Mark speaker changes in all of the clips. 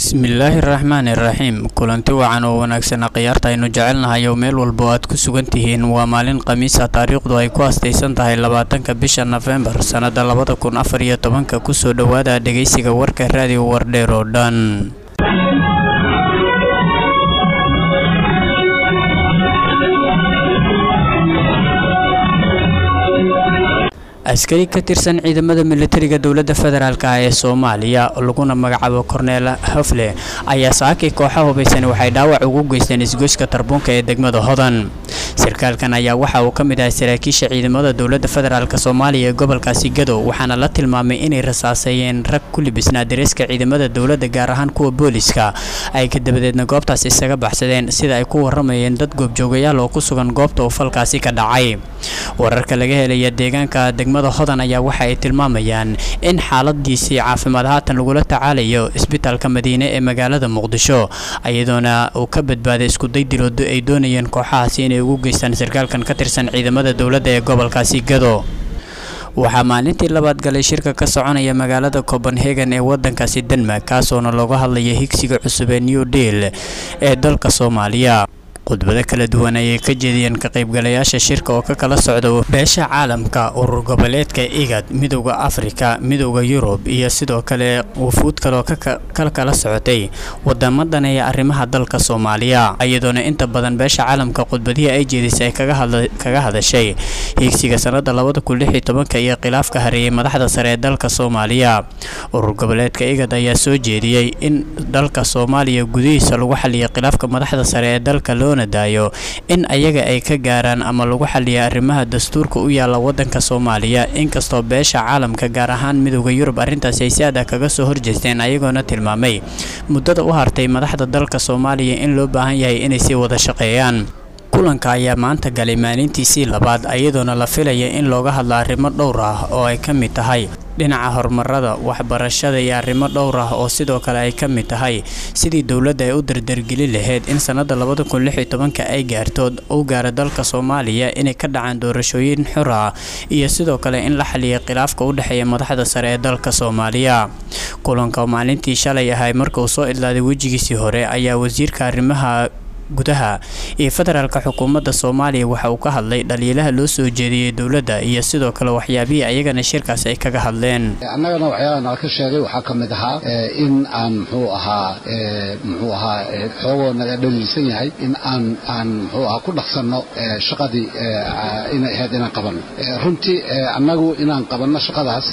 Speaker 1: bismillaahi raxmaani raxiim kulanti wacan oo wanaagsanaa khiyaarta aynu jecelnahay oo meel walba oo aad ku sugan tihiin waa maalin khamiisa taariikhdu ay ku astaysan tahay labaatanka bisha nofembar sannada labada kun afar iyo tobanka kusoo dhowaada dhegeysiga warka raadiyo wardheer oo dhan askari ka tirsan ciidamada militariga dowladda federaalk ah ee soomaaliya laguna magacaabo korneel hofle ayaa saakay kooxa hubaysan waxay dhaawac ugu geysteen isgoyska tarbuunka ee degmada hodan sarkaalkan ayaa waxa uu ka mid ahay saraakiisha ciidamada dowladda federaalk soomaaliya ee gobolkaasi gadow waxaana la tilmaamay inay rasaaseeyeen rag ku libisnaa dareeska ciidamada dowladda gaar ahaan kuwa booliska ay ka dabadeedna goobtaas isaga baxsadeen sida ay ku waramayeen dad goobjoogayaal oo ku sugan goobta uu falkaasi ka dhacay wararka laga helaya deegaanka degmada hodan ayaa waxa ay tilmaamayaan in xaaladiisii caafimaad haatan lagula tacaalayo isbitaalka madiine ee magaalada muqdisho iyadoona uu ka badbaaday iskuday diloodo ay doonayeen kooxahaasi inay ugu geystaan sarkaalkan ka tirsan ciidamada dowladda ee gobolkaasi gado waxaa maalintii labaad galay shirka ka soconaya magaalada copenhagen ee wadankaasi denmark kaasoona looga hadlaya higsiga cusub ee new deal ee dalka soomaaliya khudbado kala duwan ayay ka jeediyeen ka qaybgalayaasha shirka oo ka kala socda beesha caalamka urur goboleedka igad midowda afrika midowda yurub iyo sidoo kale wufuud kaleoo kala kala socotay wadamadan ee arrimaha dalka soomaaliya iyadoona inta badan beesha caalamka khudbadihii ay jeedisay ay kaga hadashay hiigsiga sanada labada kun lix iyo tobanka iyo khilaafka hareeyay madaxda sare ee dalka soomaaliya urur goboleedka igad ayaa soo jeediyey in dalka soomaaliya gudihiisa lagu xaliyay khilaafka madaxda sare ee dalka loo daayo in ayaga ay ka gaaraan ama lagu xaliya arrimaha dastuurka u yaala wadanka soomaaliya inkastoo beesha caalamka gaar ahaan midowda yurub arrintaasi ay si adag kaga soo horjeesteen ayagoona tilmaamay muddada u hartay madaxda dalka soomaaliya in loo baahan yahay inay sii wada shaqeeyaan kulanka ayaa maanta galay maalintiisii labaad iyadoona la filaya in looga hadlo arrimo dhowr ah oo ay ka mid tahay dhinaca horumarada waxbarashada iyo arrimo dhowr ah oo sidoo kale ay ka mid tahay sidii dowladda ay u dardargeli lahayd in sannada labada kun lix iyo tobanka ay gaarto u gaara dalka soomaaliya inay ka dhacaan doorashooyin xur ah iyo sidoo kale in la xaliyay khilaafka u dhexeeya madaxda sare ee dalka soomaaliya kulanka maalintii shalay ahay marka uu soo idlaaday wejigiisii hore ayaa wasiirka arrimaha gudaha iyo federaalka xukuumadda soomaaliya waxa uu ka hadlay dhaliilaha loo soo jeediyey dowladda iyo sidoo kale waxyaabihii ayagana shirkaasi ay kaga hadleen
Speaker 2: annagana waxyaabaha nala ka sheegay waxaa ka mid ahaa in aan muxuu ahaa muxuu ahaa xoogoo naga dhaliilsan yahay in aan aan muxuu ahaa ku dhaqsanno shaqadii inay ahayd inaan qabanno runtii annagu inaan qabanno shaqadaas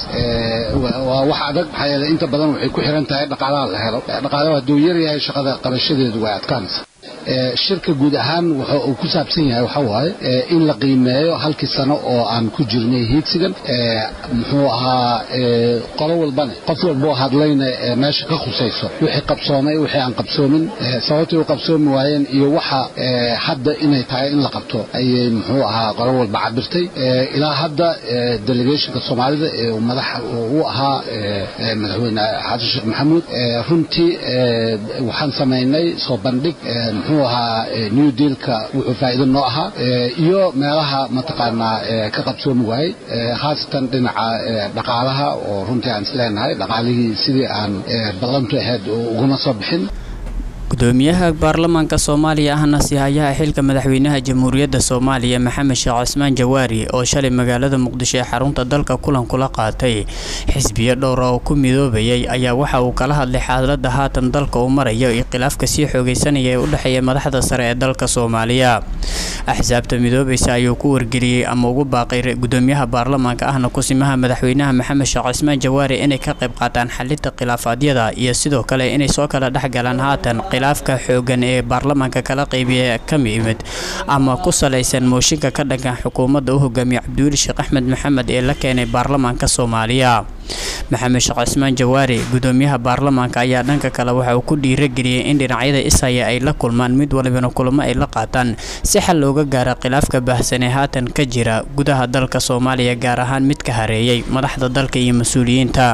Speaker 2: waa wax adag maxaa yeele inta badan waxay ku xiran tahay dhaqaalaha la helo dhaqaalaha hadduu yar yahay shaqada qabashadeedu way adkaanaysa shirka guud ahaan wuxa uu ku saabsan yahay waxa waaye in la qiimeeyo halkii sano oo aan ku jirnay hiigsigan muxuu ahaa qolo walbane qof walboo hadlayna meesha ka khusayso wixii qabsoomay wixii aan qabsoomin sababtay u qabsoomi waayeen iyo waxa hadda inay tahay in la qabto ayay muxuu ahaa qolo walba cabirtay ilaa hadda delegationka soomaalida ee madax u ahaa madaxweyne xasan sheekh maxamuud runtii waxaan samaynay soo bandhig muxuu ahaa new dealka wuxuu faa'iido noo ahaa iyo meelaha mataqaanaa ka qabsoomi waayey khaasatan dhinaca dhaqaalaha oo runtii aan isleenahay dhaqaalihii sidii aan ballantu ahayd uguma soo bixin
Speaker 1: gudoomiyaha baarlamaanka soomaaliya ahna sihayaha xilka madaxweynaha jamhuuriyadda soomaaliya maxamed sheekh cusmaan jawaari oo shalay magaalada muqdisho ee xarunta dalka kulan kula qaatay xisbiyo dhowra oo ku midoobayay ayaa waxa uu kala hadlay xaaladda haatan dalka uu marayo iyo khilaafka sii xoogeysanaya ee u dhexeeya madaxda sare ee dalka soomaaliya axsaabta midoobaysa ayuu ku wargeliyey ama ugu baaqay gudoomiyaha baarlamaanka ahna kusimaha madaxweynaha maxamed sheekh cusmaan jawaari inay ka qayb qaataan xalinta khilaafaadyada iyo sidoo kale inay soo kala dhexgalaan haatan khilaafka xoogan ee baarlamaanka kala qaybiya ka yimid ama ku salaysan mooshinka ka dhankan xukuumadda u hogaamiya cabdiweli sheekh axmed maxamed ee la keenay baarlamaanka soomaaliya maxamed sheekh cusmaan jawaari gudoomiyaha baarlamaanka ayaa dhanka kale waxa uu ku dhiirageliyey in dhinacyada ishaya ay la kulmaan mid walibana kulamo ay la qaataan si xal looga gaara khilaafka baahsan ee haatan ka jira gudaha dalka soomaaliya gaar ahaan mid ka hareeyay madaxda dalka iyo mas-uuliyiinta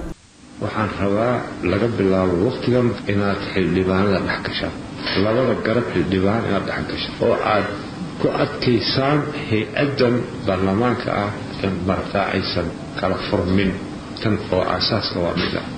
Speaker 3: waxaan rabaa laga bilaabo wakhtigan inaad xildhibaanada dhex gashaan labada garab xildhibaan inaad dhex gashaan oo aad ku adkaysaan hay-addan baarlamaanka ah in maragtaa aysan kala furmin tan oo aasaaska waa mida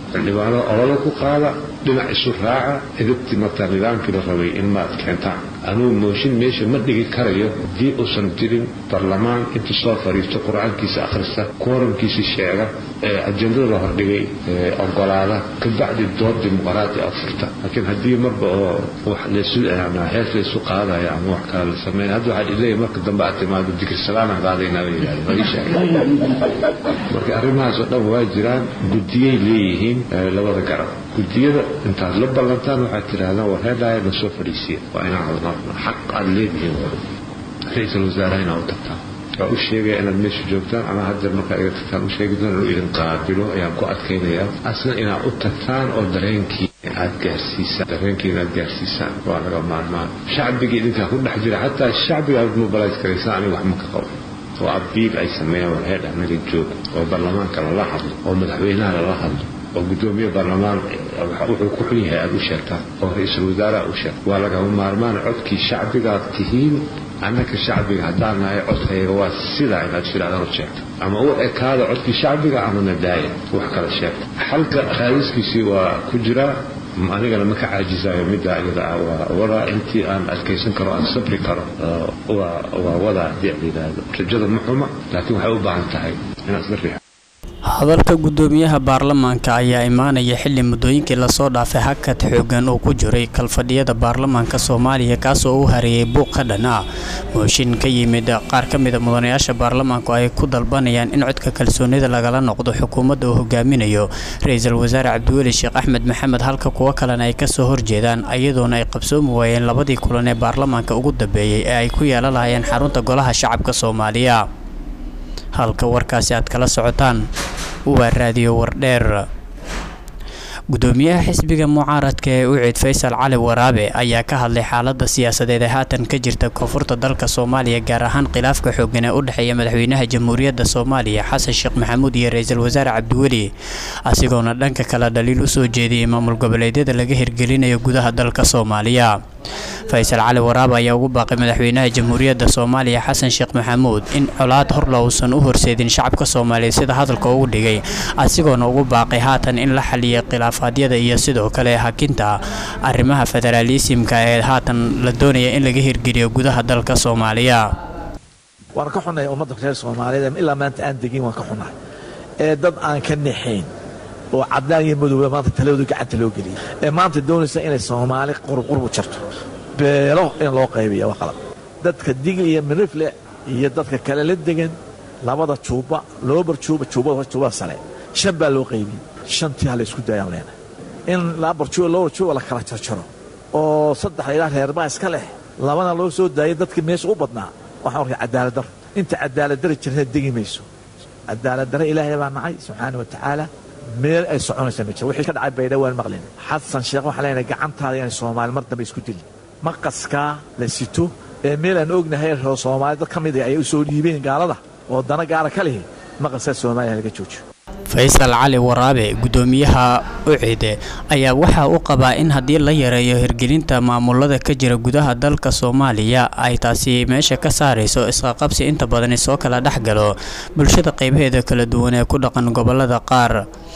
Speaker 3: xildhibaanada ololo ku qaada dhinac isu raaca idibtii martaa nidaamkii la rabay in maad keentaan anugu mooshin meesha ma dhigi karayo haddii uusan jirin barlamaan intuu soo fadhiisto qur-aankiisa akhrista kooramkiisa sheega ee ajendada la hordhigay ogolaada kabacdi dood dimuqraadi a furta laakiin haddii marba oo wax laysu hees laysu qaadaya ama wax kale la sameyn hadda waxaa leeyahay marka dambe aad timaado dikirsalaanaan qaadaynaa bay yidhahdeen waa ii sheegay marka arrimahaas oo dhan waa jiraan guddiyay leeyihiin labada garab guddiyada intaad la ballantaan waxaad tidhahdaan war heedhaaya na soo fadhiisiya waa inaan hadmarno xaq aad leedihiin ra-iisul wasaaraha inaad u tagtaan waa u sheegaya inaad meesha joogtaan ama haddeer markaa iga tagtaan u sheegi doona inuu idin qaabilo ayaan ku adkaynayaa asna inaad u tagtaan oo dareenkii aad gaarsiisaan dareenkii inaad gaarsiisaan waa laga maarmaan shacbigii idinkaa ku dhex jira xataa shacbiga aad mobilize garaysaan aniga wax ma ka qabo oo abiil ay sameeyaan war heedh anaga jooga oo baarlamaanka lala hadlo oo madaxweynaha lala hadlo oo gudoomiye baarlamaan wuxuu ku xun yahay aad u sheegtaan oo ra-iisul wasaaraha u sheegta waa lagama maarmaan codkii shacbigaad tihiin annaka shacbiga haddaan nahay codkayaga waa sidaa inaad tidhahdaan u sheegto ama u ekaada codkii shacbiga ama nadaaya wax kala sheegta xalka raadiskiisii waa ku jiraa anigana ma ka caajisayo middaa iyada ah waa wadaa intii aan adkaysan karo aan sabri karo waa wadaa haddii ad yidhaahdo rajada ma xuma laakiin waxay u baahan tahay inaad isla riixo
Speaker 1: hadalka guddoomiyaha baarlamaanka ayaa imaanaya xili muddooyinkii lasoo dhaafay hakad xoogan uu ku jiray kalfadhiyada baarlamaanka soomaaliya kaasoo u hareeyay buuq ka dhan ah mooshin ka yimid qaar ka mida mudanayaasha baarlamaanku ay ku dalbanayaan in codka kalsoonida lagala noqdo xukuumadda uu hogaaminayo ra-iisul wasaare cabdiweli sheekh axmed maxamed halka kuwo kalena ay kasoo horjeedaan iyadoona ay qabsoomi waayeen labadii kulan ee baarlamaanka ugu dambeeyey ee ay ku yeelan lahayeen xarunta golaha shacabka soomaaliya halka warkaasi aad kala socotaan waa raadiyo wardheer gudoomiyaha xisbiga mucaaradka ee ucid faysal cali waraabe ayaa ka hadlay xaalada siyaasadeed ee haatan ka jirta koonfurta dalka soomaaliya gaar ahaan khilaafka xoogan ee u dhexeeya madaxweynaha jamhuuriyadda soomaaliya xasan sheekh maxamuud iyo ra-iisul wasaare cabdiweli asigoona dhanka kale dhaliil usoo jeediyey maamul goboleedyada laga hirgelinayo gudaha dalka soomaaliya faysal cali waraabe ayaa ugu baaqay madaxweynaha jamhuuriyadda soomaaliya xasan sheekh maxamuud in colaad horla uusan u horseedin shacabka soomaaliya sida hadalka ugu dhigay asigoona ugu baaqay haatan in la xaliyay khilaafaadyada iyo sidoo kale hakinta arrimaha federaalisimka ee haatan la doonaya in laga hirgeliyo gudaha dalka soomaaliya
Speaker 4: waan ka xunahay ummadda reer soomaaliyeed ilaa maanta aan degin waan ka xunahay ee dad aan ka naxayn oo cadaan iyo madooba maanta taladooda gacanta loo geliyay ee maanta doonaysa inay soomaali qurqurbu jarto beelo in loo qaybiya waa qalab dadka digl iyo minifle iyo dadka kale la degan labada juubba loobar juuba juubada juubada sare shan baa loo qaybiyey shantii ha la isku daayaan leenahay in labar juuba loobar juuba la kala jarjaro oo saddex ilaa reerbaa iska leh labana loo soo daayay dadkii meesha u badnaa waxaan arkay cadaaladar inta cadaaladara jirna degi mayso cadaaladdarra ilaahay baa nacay subxaana wa tacaala meel ay soconaysa ma jiro wixii ka dhacay baydha waan maqlin xasan sheekh waxaan leenahay gacantaada inay soomaali mar dambe isku dilin maqaskaa la sito ee meel aan ognahay reer soomaali dad ka mid ay u soo dhiibeen gaalada oo dana gaara ka lihi maqaskaa soomaaliya laga joojiyo
Speaker 1: faysal cali waraabe gudoomiyaha ucide ayaa waxa uu qabaa in haddii la yareeyo hirgelinta maamulada ka jira gudaha dalka soomaaliya ay taasi meesha ka saarayso isqaqabsi inta badani soo kala dhex galo bulshada qeybaheeda kala duwan ee ku dhaqan gobolada qaar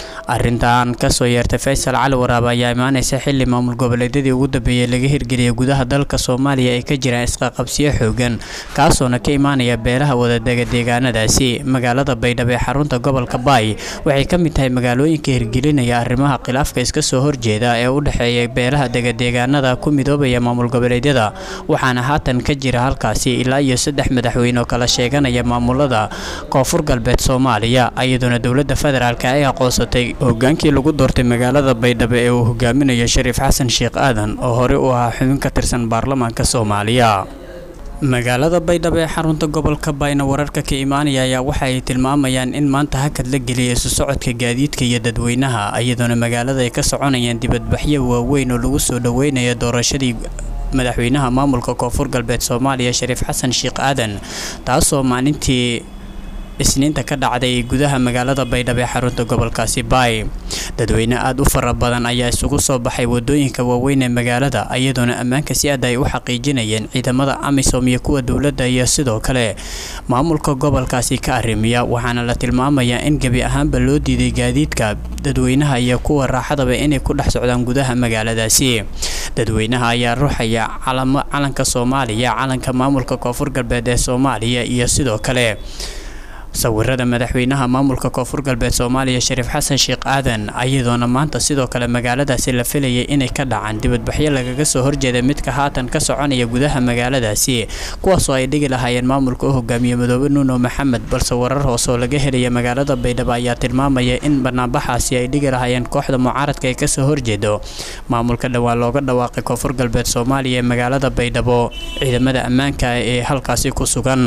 Speaker 1: arintan kasoo yeertay faysal cali waraabe ayaa imaaneysa xili maamul goboleedyadii ugu dambeeyey laga hirgeliyay gudaha dalka soomaaliya ay ka jiraan isqaqabsiyo xoogan kaasoona ka imaanaya beelaha wadadega deegaanadaasi magaalada baydhabo ee xarunta gobolka baay waxay ka mid tahay magaalooyinka hirgelinaya arrimaha khilaafka iska soo horjeeda ee u dhexeeya beelaha degadeegaanada ku midoobaya maamul goboleedyada waxaana haatan ka jira halkaasi ilaa iyo saddex madaxweyne oo kala sheeganaya maamulada koonfur galbeed soomaaliya iyadoona dowladda federaalk ay aqoonsatay hogaankii lagu doortay magaalada baydhabo ee uu hogaaminayo shariif xasan sheekh aadan oo horey u ahaa xubin ka tirsan baarlamaanka soomaaliya magaalada baydhabo ee xarunta gobolka bayna wararka ka imaanaya ayaa waxa ay tilmaamayaan in maanta hakad la geliyay isu socodka gaadiidka iyo dadweynaha iyadoona magaalada ay ka soconayaan dibadbaxyo waaweyn oo lagu soo dhoweynayo doorashadii madaxweynaha maamulka koonfur galbeed soomaaliya shariif xasan sheekh aadan taasoo maalintii isniinta ka dhacday gudaha magaalada baydhabo ee xarunta gobolkaasi baay dadweyne aada u fara badan ayaa isugu soo baxay wadooyinka waaweyn ee magaalada iyadoona ammaanka si aad ay u xaqiijinayeen ciidamada amisom iyo kuwa dowladda iyo sidoo kale maamulka gobolkaasi ka arrimiya waxaana la tilmaamayaa in gebi ahaanba loo diiday gaadiidka dadweynaha iyo kuwa raaxadaba inay ku dhex socdaan gudaha magaaladaasi dadweynaha ayaa ruuxaya calanka soomaaliya calanka maamulka koonfur galbeed ee soomaaliya iyo sidoo kale sawirada madaxweynaha maamulka koonfur galbeed soomaaliya shariif xasan sheekh aadan ayadoona maanta sidoo kale magaaladaasi la filayay inay ka dhacaan dibadbaxyo lagaga soo horjeeda midka haatan ka soconaya gudaha magaaladaasi kuwaasoo ay dhigi lahaayeen maamulka u hogaamiye madoobe nuuno maxamed balse warar hooseoo laga helaya magaalada baydhabo ayaa tilmaamaya in banaanbaxaasi ay dhigi lahaayeen kooxda mucaaradka ee kasoo horjeedo maamulka dhowaan looga dhawaaqay koonfur galbeed soomaaliya ee magaalada baydhabo ciidamada ammaanka ee halkaasi ku sugan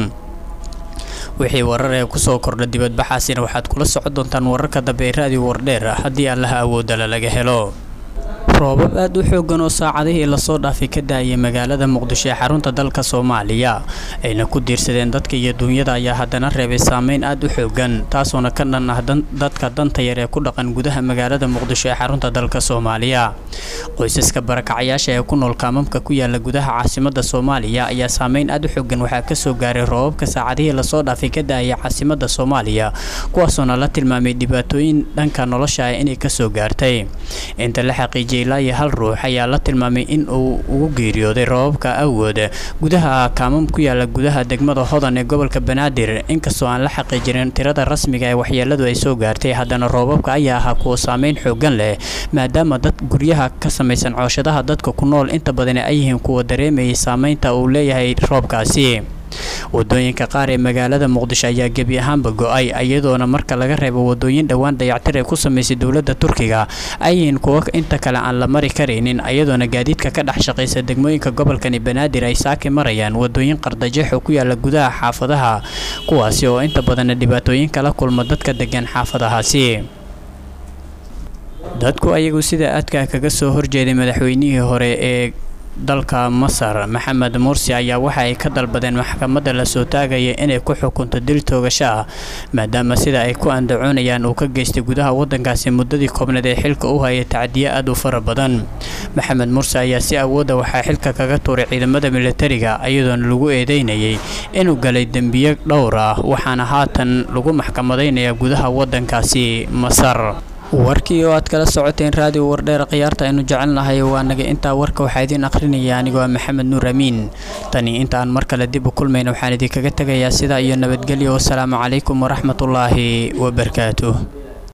Speaker 1: wixii warar ee kusoo kordha dibadbaxaasina waxaad kula socon doontaan wararka dambe ee raadiyo wardheer haddii allaha awoodala laga helo roobab aada u xoogan oo saacadihii lasoo dhaafay ka da-ayay magaalada muqdisho ee xarunta dalka soomaaliya ayna ku diirsadeen dadka iyo duunyada ayaa haddana reebay saameyn aada u xoogan taasoona ka dhan ah dadka danta yar ee ku dhaqan gudaha magaalada muqdisho ee xarunta dalka soomaaliya qoysaska barakacayaasha ee ku nool kaamamka ku yaala gudaha caasimada soomaaliya ayaa saameyn aada u xoogan waxaa kasoo gaaray roobabka saacadihii lasoo dhaafay ka da-ayay caasimada soomaaliya kuwaasoona la tilmaamay dhibaatooyin dhanka nolosha ah inay kasoo gaartay inta la xaqiijiyay ilaa iyo hal ruux ayaa la tilmaamay in uu ugu geeriyooday roobabka awood gudaha kaamam ku yaala gudaha degmada hodan ee gobolka banaadir inkastoo aan la xaqiijinin tirada rasmiga ee waxyeeladu ay soo gaartay haddana roobabka ayaa ahaa kuwa saameyn xoogan leh maadaama dad guryaha ka samaysan cooshadaha dadka ku nool inta badan ay yihiin kuwa dareemayay saameynta uu leeyahay roobkaasi wadooyinka qaar ee magaalada muqdisho ayaa gebi ahaanba go-ay iyadoona marka laga reebo wadooyin dhowaan dayactir ay ku samaysay dowladda turkiga ayyihiin kuwo inta kale aan la mari karaynin iyadoona gaadiidka ka dhex shaqaysa degmooyinka gobolkani banaadir ay saaki marayaan wadooyin qardajeexo ku yaala gudaha xaafadaha kuwaasi oo inta badanna dhibaatooyin kala kulma dadka degan xaafadahaasi dadku ayagu sida aadka kaga soo horjeeday madaxweynihii hore ee dalka masar maxamed mursi ayaa waxa ay ka dalbadeen maxkamadda lasoo taagaya inay ku xukunto dil toogasho ah maadaama sida ay ku andacoonayaan uu ka geystay gudaha wadankaasi muddadii koobneed ee xilka u hayay tacdiye aad u fara badan maxamed mursi ayaa si awooda waxaa xilka kaga tuuray ciidamada militariga iyadoona lagu eedeynayay inuu galay dembiye dhowr ah waxaana haatan lagu maxkamadaynayaa gudaha wadankaasi masar warkii oo aad kala socoteen raadiyo wardheer khiyaarta aynu jecelnahay waa naga intaa warka waxaa idiin akhrinaya anigoo ah maxamed nuur amiin tani inta aan mar kale dib u kulmayna waxaan idinkaga tegayaa sidaa iyo nabadgelyo wasalaamu calaykum waraxmatullaahi wabarakaatuh